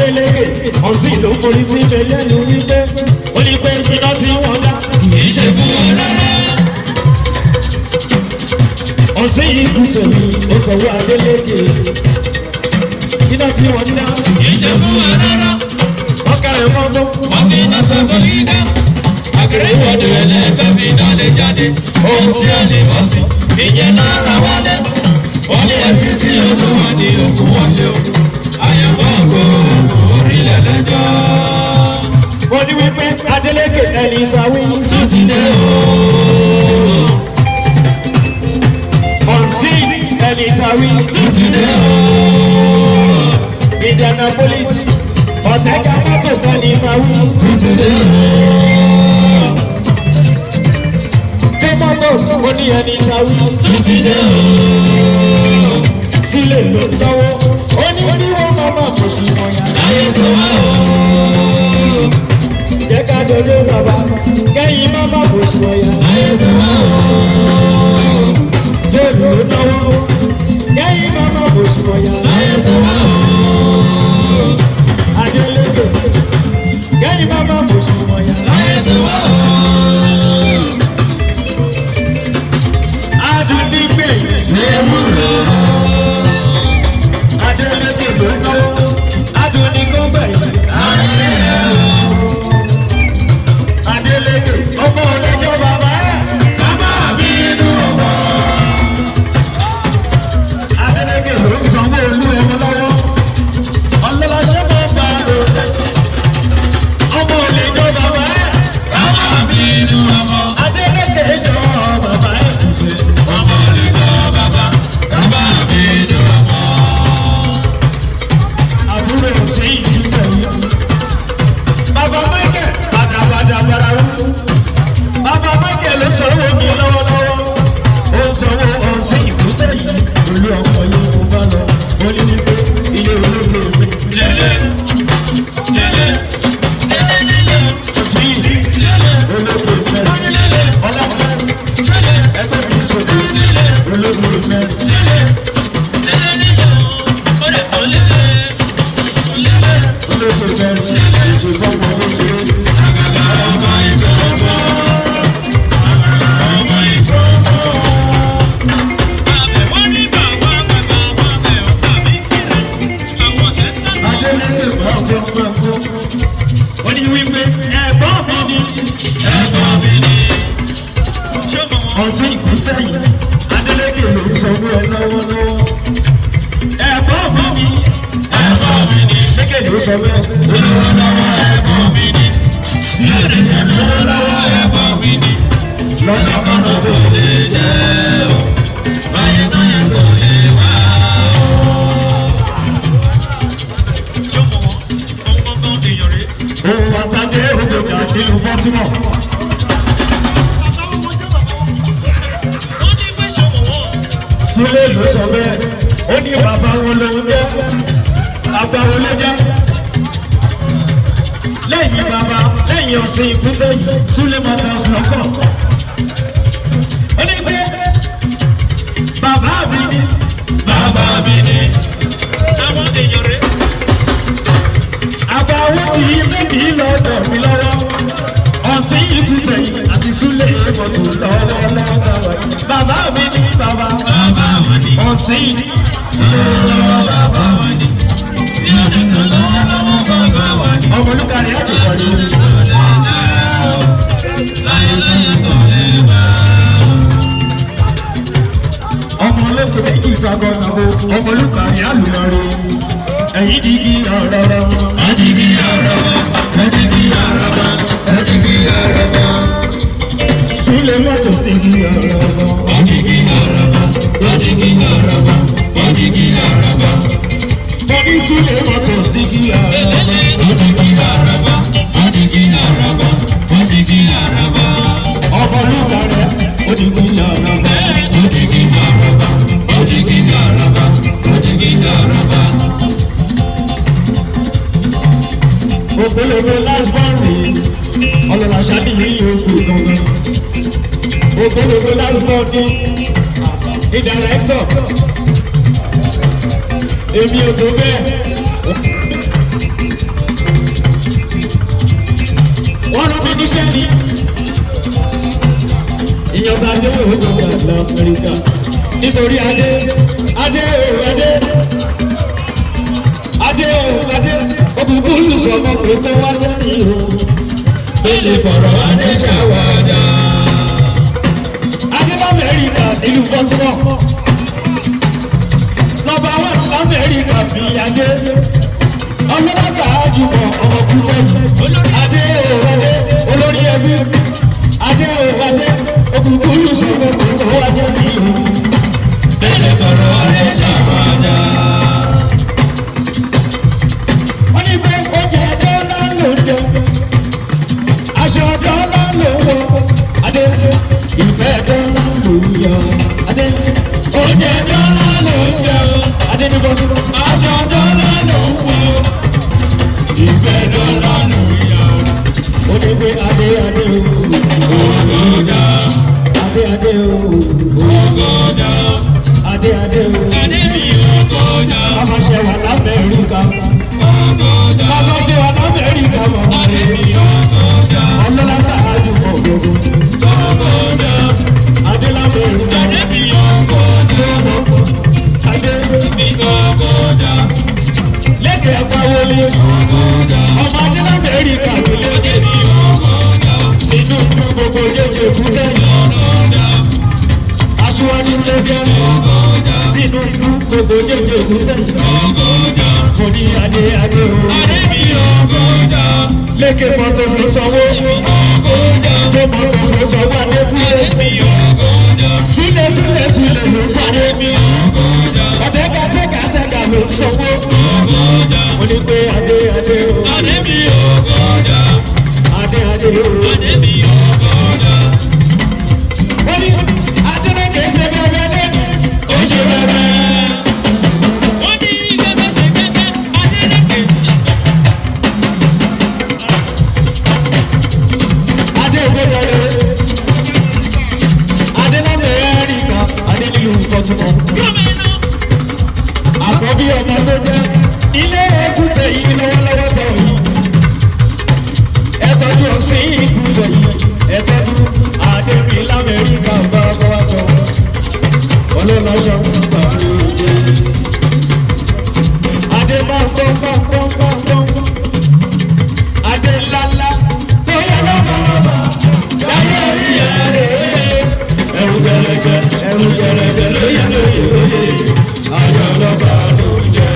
Adélèké ọ̀sìn ló forí sí ibẹ̀ lẹ́nu wípé ó ní pé iná tí wọ́n dá kì í ṣe fún wọn rárá. Ọ̀sìn yìí kù tèmi ó sọ̀wọ́ Adélèké iná tí wọ́n dá kì í ṣe fún wọn rárá. ọkàrẹ̀ mọ́gbó wọ́n fi iná sọ́kọ́ yìí dá. àkèrè ìwọ́de ẹlẹ́fẹ́ fi iná lè jáde. ohun tí a lè bọ́ sí ìyẹn lára wálé. wọ́n lé ẹtí sí ojú wọn ní òkú wọn ṣe o. àyẹ̀wò ògo orílẹ̀ lẹ́jọ́. mo ní wípé Adélèké ẹni ìsàwí tún ti dé o. ọ̀sìn ẹni ìsàwí tún ti dé o. Indianapolis ọ̀tẹ̀ka mọ́tò ẹni ìsàwí tún ti dé o. dé mọ́tò ó ní ẹni ìsàwí tún ti dé o. sílẹ̀ ló ń náwó ó ní kí wọ́n máa máa kò sí wọn yá. ayé tó wá o. jẹ́ ká dodo bàbá kẹ́yìn má má kò sí wọn yá. ayé tó wá o. Jẹ́bi ló náwó kẹ́yìn má má kò sí wọn yá. ayé tó wá o. Adélèké kẹ́yìn má má kò sí wọn yá. ayé tó wá o. Adúlígbè ewúro. Adélèké ló náwó Adúlígbè ayé ẹ̀ o. Adélèké ọmọ ọlẹ́jọ́ bàbá ẹ̀. bàbá mi inú ọmọ. Adélèké ló ń sanwó olú ẹ̀rọ lọ́wọ́. Ọlọ́lọ́sẹ́ máa bá a lò. Ọmọ ọlẹ́jọ́ bàbá ẹ̀. bàbá mi inú ọmọ. Adélèké jọ bàbá ẹ̀ kù sí. ọmọ lè gbọ́ bàbá. bàbá mi inú ọmọ. àbúrò sí ìlú sẹ́yìn. Bàbá Michael bàdàbàdà bàrà wú. Bàbá Michael ló sanwó mi lọ́wọ́lọ́wọ́. Ó ń sanwó ọ̀sìn ìlú sẹ́yìn. Olú ọkọ̀ yóò kó bá lọ. Ó ní wípé ilé olóògbé mi. lélẹ̀ lélẹ̀ lélẹ̀ lélẹ̀ Ọtí yìí olóògbé mẹ́rin. lélẹ̀ Ọlọ́pàá lélẹ̀ ẹgbẹ́ mi sọ̀rọ̀ olóògbé mẹ́rin. lélẹ̀ lélẹ̀ lélẹ̀ ó lè tún lélẹ̀ lélẹ̀. Olóògbé mẹ́rin. Ìṣèjọba ọmọ ló ṣe é. ọmọ ìgbọ́ ọmọ. ọmọ ìgbọ́ ọmọ. àbẹ̀wò ní bàbá bàbá wọn bẹ̀ ọ́ tàbí kíni. àwọn tẹ̀sán náà. Adélèké máa ń bọ́ máa ń bọ́. Ó ní wípé ẹ̀gbọ́n mi ni. ẹ̀gbọ́n mi ni. ṣé mo mọ̀? ọtí ìgbésẹ̀ yìí Adélékè ló ń sanwó ẹ lọ́wọ́lọ́wọ́. ẹ̀gbọ́n mi ni ẹ̀gbọ́n mi ni. Adélékè ló sọ bẹ́ẹ̀. olówó lọ́wọ́ ẹ̀gbọ́n mi ni. lórí tí olówó lọ́wọ́ ẹ̀gbọ́n mi ni. lọ́dọ̀ kan náà tó. lè jẹ́ o. báyìí náà yẹn kò lè wá o. ṣé mo mọ̀? ọmọ gbọ́ngàn èèyàn rèé. òun àtàgé òjòjà nílùú Baltimore. wọ́n ní pé ṣé mo wọ̀? Súlé ló sọ bẹ́ẹ̀. ó ní bàbá wọn lòun jẹ́. bàbá wọn ló jẹ́. lẹ́yìn bàbá lẹ́yìn ọ̀sìn ìgbésẹ̀ yìí Súlé máa ta ọ̀sùn lọ́kọ̀. ó ní pé bàbá mi ni. bàbá mi ni. àwọn èèyàn rèé. àbáwọ́ kì í bébí lọ́dọ̀ mi lọ́wọ́ ọ̀sìn ìbùtẹ̀ yìí àti súlẹ̀ ìbọ̀tò lọ́wọ́lọ́wọ́ táwa yìí. bàbá mi ní bàbá bàbá wọn ni. ọ̀sìn lọ́wọ́ bàbá wọn ni. lórí tí olówó lọ́wọ́ bàbá wọn ni. ọmọlúkàrí àdìgbò ni láyé láyé kò lè wá o. ọmọ olókè méjì ìtàgọ́ ìtàgọ́ ọmọlúkàrí àlùmọ́rí ẹ̀yìn dìgí ọ̀rọ̀ rẹ̀ Adigi araba, adigi araba, adigi araba, súlẹ̀ mọ́tò dìgí ọ̀rọ̀ rẹ̀ adigi araba, adigi araba, adigi araba, mo ní súlẹ̀ mọ́tò dìgí ọ̀rọ̀ rẹ̀ adigi araba, adigi araba, adigi araba, ọmọlúkàrí òdìgí ọ̀rọ̀ rẹ̀. adigi araba, adigi araba, adigi araba. ògbólógbó lásbọ̀nì ọlọ́lá ṣáàbì yìí òkú gangan ògbólógbó lásbọ̀nì ní dàrẹ́tọ̀ èmi ò tó bẹ́ẹ̀ nítorí adé adé o adé adé o adé òkùnkùn lùsọ̀mọ́ pé kó wá lẹ́yìn o. Bẹ́ẹ̀ni fọ̀rọ̀ adé ṣàwádà. adé lamẹ́ríkà nílùú baltimore nọ́mbà one lamẹ́ríkà bí adé ọlọ́dàgbà àjùmọ̀ ọmọ kútẹ́jì adé o adé olórí ẹbí adé o adé òkùnkùn lùsọ̀mọ́ pé kó wá lẹ́yìn o. Bẹ́ẹ̀ni fọ̀rọ̀ adé ṣàwádà. wọ́n ní pé oúnjẹ dọ́là ló ń jẹ aṣọ dọ́là ló ń wọ adé ìfẹ́ dọ́là ló ń yọ adé oúnjẹ dọ́là ló ń jẹ adé ní bọ́sí Aṣọ dọ́là ló ń wọ. Ìfẹ́ dọ́là ló ń yọ. ó ní pé adé adé o Ògòdà. adé adé o Ògòdà. adé adé o Adé mi ògòdà. bàbá ṣe wà lámẹ́ríkà Ògòdà. bàbá ṣe wà lámẹ́ríkà mọ̀ Adé mi ògòdà. ọlọ́lá tá a dùn mọ̀ gbogbo Ògòdà. adé lámẹ́ríkà Adé mi ògòdà. adé Mi ògòdà. lẹ́kẹ̀ẹ́ pawọlé Ògòdà. ọmọ adé lámẹ́ríkà ló lé Adé mi ògòdà. sínú gbogbo jẹjẹ kúta Ògòdà. aṣíwájú jẹjẹ Ògòdà. sínú gbogbo jẹjẹ kúta Ògòdà. mo ní adé adé o Adé mi ògòdà. lẹ́kẹ̀ẹ́ mọ́tò ló sanwó Ògòdà. tó mọ́tò ló sanwó adé kúta Adé mi ògòdà. sílẹ̀ sílẹ̀ sílẹ̀ ló sanwó Adé mi ògòdà. ọ̀tẹ́gà tẹ́gà tẹ́gà ló sanwó Ògòdà. mo ní pé adé adé o Adé mi ògòdà. adé adé o Adé mi ògòdà. wọ́n ní adé lẹ́kẹ̀ẹ́ ṣe bẹ́ẹ̀ bẹ́ẹ̀ lẹ́nu Ó ṣe bẹ́bẹ́. Wọ́n ní gẹ́gẹ́ ṣe gẹ́gẹ́ Adélékè. adé ògbódọ̀rẹ́ adé lamẹ́ríkà adé nílùú kọ́tùmọ̀ Gómìnà. àkọ́bí ọmọ tó jẹ́ ilé èkúté yìí lọ́wọ́lọ́wọ́ tẹ̀ yìí ẹ tọ́jú ọ̀sìn ìkúté yìí ẹ tọ́jú adé mi lamẹ́ríkà bá bá wà tọ̀ ọlọ́lọ́sọ gbà lóde adé bá gbọ́ gbọ́ gbọ́ gbọ́ gbọ́ adé ńláńlá tó yẹ lọ́wọ́lọ́wọ́ láyé orí ẹ̀ ẹ̀rù gẹ̀rẹ́gẹ̀ ẹ̀rù gẹ̀rẹ́gẹ̀ lóye lóye lóye ayọ̀ lọ́ba ló jẹ́.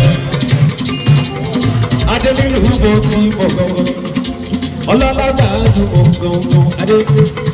adé nínú bó ti mọ̀ gangan ọlọ́lá gbà á dùn mọ̀ gangan adé